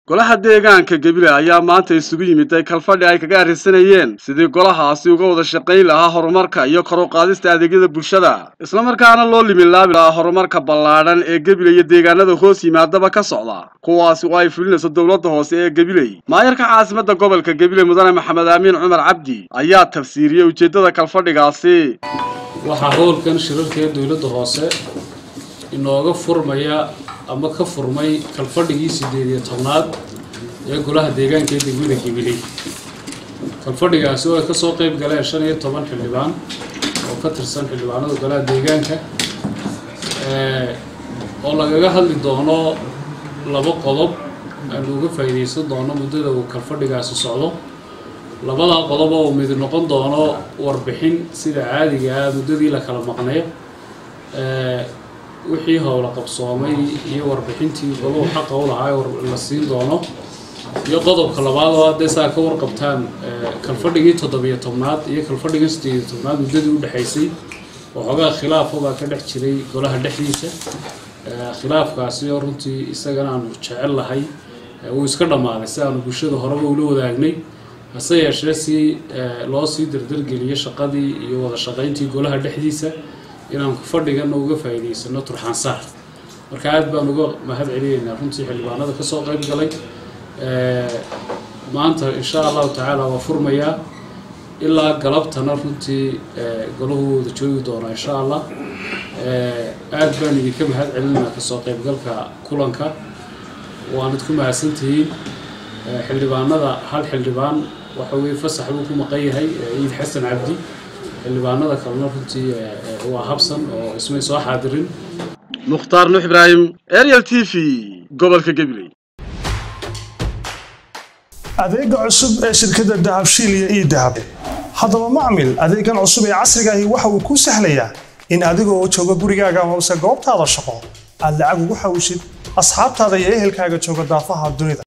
golaha deegaanka gebile ayaa maanta isugu yimiday kalfadhi ay kaga arrisanayeen sidii golahaasi uga wada shaqayn lahaa horumarka iyo kor u qaadista adeegyada bulshada islamarkaana loo liminlaabi lahaa horumarka ballaadhan ee gebile iyo deegaanada hoos yimaadaba ka socda kuwaasi oo ay fulinayso dowladda hoose ee gebiley maayarka caasimadda gobolka gebile mudane maxamed aamiin cumar cabdi ayaa tafsiiriyey ujeeddada kalfadhigaasi waxaa howlkan shirarkee dowladda hoose inooga furmaya ama ka furmay kalfadhigii siddeed iyo tobnaad ee golaha deegaanka ee degmada gabiley kalfadhigaasi oo ay kasoo qeyb galeen shan iyo toban xildhibaan oo ka tirsan xildhibaanada golaha deegaanka oo lagaga hadli doono laba qodob aanu uga faa'iidaysan doono muddada uu kalfadhigaasi socdo labada qodob oo mid noqon doono warbixin sida caadiga ah muddadii la kala maqnayo wixii howla qabsoomay iyo warbixintii goluhu xaqa u lahaa la siin doono iyo qodobka labaad oo hadday saa ka warqabtaan kalfadhigii toddobiyo tobnaad iyo kalfadhigii siddeediyo tobnaad muddadii u dhexaysay waxoogaa khilaafo baa ka dhex jiray golaha dhexdiisa khilaafkaasi oo runtii isagana aanu jecel lahay wuu iska dhammaaday si aanu bulshada horeba ula wadaagnay hase yeeshee si loo sii dardargeliyo shaqadii iyo wada shaqayntii golaha dhexdiisa inaan fadhigana uga faa'iidaysano turxaansaar marka aad baan uga mahad celinaynaa runtii xildhibaanada kasoo qayb galay maanta insha allahu tacaala waa furmayaa ilaa galabtana runtii golahu wada joogi doonaa insha allah aad baan idinka mahad celinaynaa kasoo qaybgalka kulanka waanad ku mahadsantihiin xildhibaanada hal xildhibaan waxa weye fasax buu ku maqan yahay ciid xasan cabdi xildhibaanada kalena runtii waa habsan oo ismay soo xaadirin mukhtaar nuux ibraahim ariel t v gobolka gabiley adeega cusub ee shirkadda dahabshiil iyo ii dahab haddaba macmil adeegan cusub ee casrigaahi waxa uu kuu sahlayaa in adigoo jooga gurigaaga amase goobtaada shaqo aad lacag ugu xawishid asxaabtaada iyo ehelkaaga jooga daafaha dunida